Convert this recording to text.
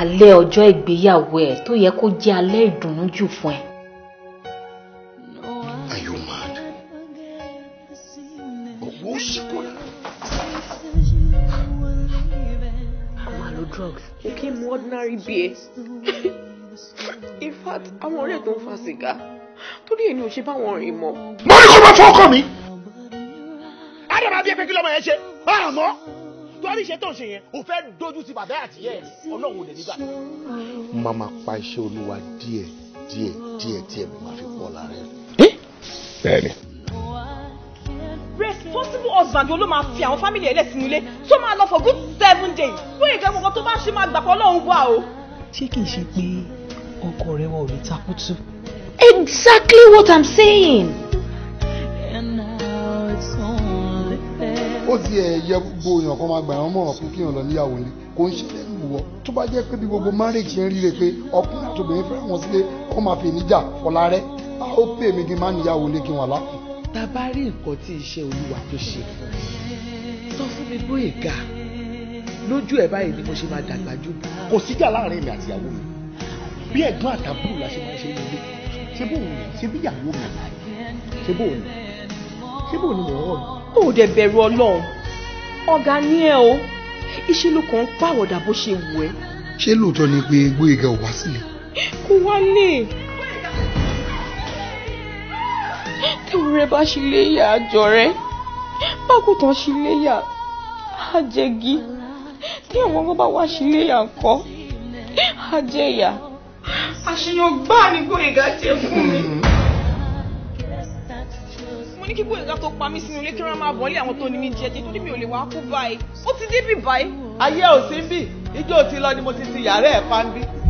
alẹ́ ọjọ́ ìgbéyàwó ẹ̀ tó yẹ kó jẹ́ alẹ́ ìdùnnú jù fún ẹ. Are you mad? Owó ṣìkúnà. àwọn àlọ́ drugs ó kí n mu ordinary beer in fact àwọn ọ̀rẹ́ tó ń fa sìgá torí èyí ni ò ṣe báwọn rìn mọ́. Mo ní kó máa fọ́ ọkọ mi. Ádàbà bí ẹgbẹ́ kí lọ́mọ yẹn ṣe. Àmọ́ torí iṣẹ́ tó ń ṣe yẹn, ò fẹ́ dojú ti bàbá àti ìyá ẹ̀ ní. Ọlọ́run ò lè nígbà. Má máa pa iṣẹ́ olúwa díẹ̀ díẹ̀ díẹ̀ díẹ̀ mi máa fi pọ̀ lára ẹ̀. Bẹ́ẹ̀ni. responsible husband wo ló máa fi àwọn family ẹ̀ lẹ́sìn ilé tó máa lọ for good seven days fún ìgbà gbogbo tó bá ṣe máa gbà pọ̀ lọ́hùn wá o. ṣé kìí ṣe pé ọkọ rẹ wọn ò lè takútù. exactly what i'm saying. ó ti ẹ̀ yẹ gbogbo èèyàn kan máa gbà wọ́n mọ̀ràn fún kíyàn lọ níyàwó ni kò ń ṣẹlẹ̀ lù wọ́ tó bá jẹ́ pé bí gbogbo marriage ṣe ń ríre pé ọkùnrin àti obìnrin fẹ́ràn wọn sílé kó máa fi níjà fọlá rẹ a ó pè mí kí n má níyàwó lé kí n wà lápò. tá a bá rí nǹkan tí iṣẹ́ olúwa tó ṣe fún ẹ sọ fún mi bóyá ga lójú ẹ báyìí ni mo ṣe máa dàgbà jù Kò síjà láàrin èmi àti ìyàwó mi. Bí ẹ̀gbọ́n àtàbúrò la ṣe máa ń ṣe nílé. Ṣé bóun ni? Ṣé bí ìyàwó mi? Ṣé bóun ni? Ṣé bóun ni mò ń rọ̀ ni? ó dẹ̀ bẹ̀rù ọlọ́run ọ̀gá ní ẹ o iṣẹ́ ló kàn ń pàwọ̀dà bó ṣe wù ẹ́ ṣé lóòótọ́ ni pé Gbóyèga ò wá sílẹ̀ kó wá lè. tewúrẹ́ bá ṣe léyà àjọ rẹ bákùtàn ṣe léyà àjẹgí tí àwọn ọmọ bá wá ṣe léyà ńkọ́ àjẹyà àṣeyàn gbáà ní Gbóyèga jẹ fún mi. mo ní kí Gbóyèga tó pa mí sínú ilé kí wọ́n máa bọ̀ ọ́lé àwọn tó ní mi jẹ jẹ torí mi ò lè wá kú báyìí ó ti débì báyìí. ayé ò sí bí ijó ti lọ ni mo ti ti yàrá ẹ̀ pa ń bí